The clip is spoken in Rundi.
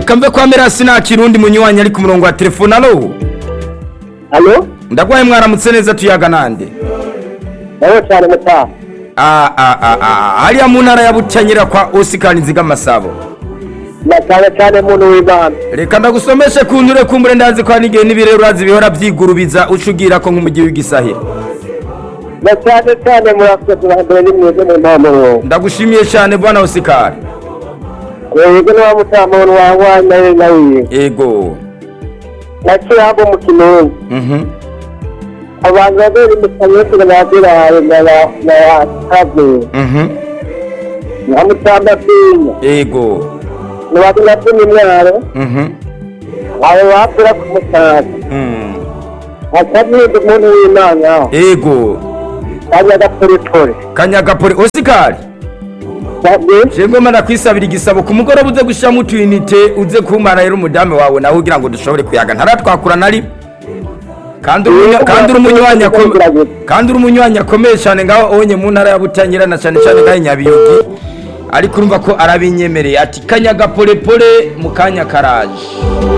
reka mve kwa merasi nta kirundi munywanyi ari ku murongo wa telefone alo alo ndagwaye mwaramutse neza tuyaga nande nawe cyane mutaha Ah, ah, ah, ah, hariya mu ntara ya butanyira kwa osikani nziga masabo na cyane cyane muntu w'imana reka ndagusomeshe ku nture kumbure ndazi ko hari n'igihe n'ibirero urazi bihora byigurubiza ucugira ko nk'umujyi w'igisahira na cyane cyane murakoze turambere n'imwebwe mu mpamuro ndagushimiye cyane bwana osikari yego niba mutaha muntu wawe nawe nawe ego naciye habo mu kinunga mhm abantu babiri mu kanyesire babiraye na ba na ba kave mhm na mutamba pinya ego ni watu na pini mwaro mhm abo bapura ku mutaka mm. akabwira umuntu w'imana ego kajya agaporepore kanyagapore osikari Jengo mana kwisabira igisabo ku mugoroba uze gushiramo utuyinite uze kumara rero umudamu wawe nawe ugira ngo dushobore kuyaga ntaratwakura nari kandi umunya- kandi uri umunywanyi akomeye kandi uri umunywanyi akomeye cyane ngaho onye mu ntara ya Butanyerera na cyane cyane ngaho i Nyabiyogi ariko urumva ko arabinyemereye ati kanyaga polepole mu kanya karaje